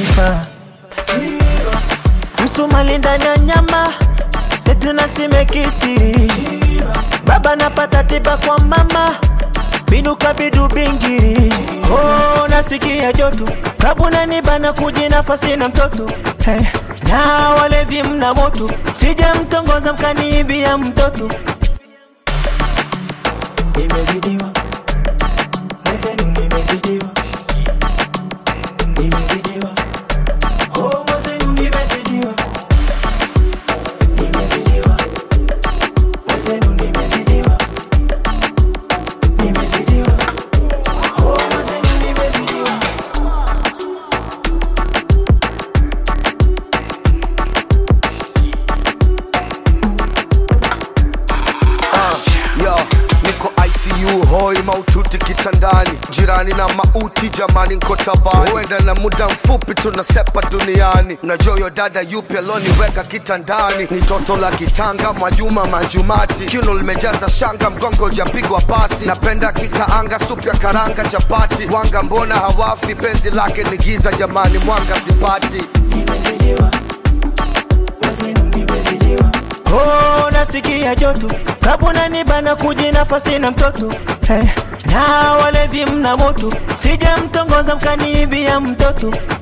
unanipa msumali ndani ya nyama tetuna simekithiri baba napata tiba kwa mama binuka bidu bingiri oh, nasikia joto kabuna nibana kuji nafasi na mtoto hey. na walevi mna moto sije mtongoza mkaniibia mtoto nimezidiwa mwezenu nimezidiwa nimezidiwa oh, mwezenu nimezidiwa nimezidiwa mwezenu nimezidiwa nimezidiwa oh, mwezenu nimezidiwa Yo, niko ICU hoi maututi kitandani, jirani na mauti jamani, nko tabani, huenda na muda mfupi tunasepa duniani. Mnajua yo dada yupi aloniweka kitandani? Ni toto la kitanga, Mwajuma Manjumati, kiuno limejaza shanga, mgongo ujapigwa pasi. Napenda kikaanga, supu ya karanga, chapati, wanga mbona hawafi? Penzi lake ni giza jamani, mwanga sipati. nimezidiwa mwezenu nimezidiwa oh, nasikia joto kabuna nibana kuji nafasi na mtoto hey. na walevi mna moto sije mtongoza mkaniibia mtoto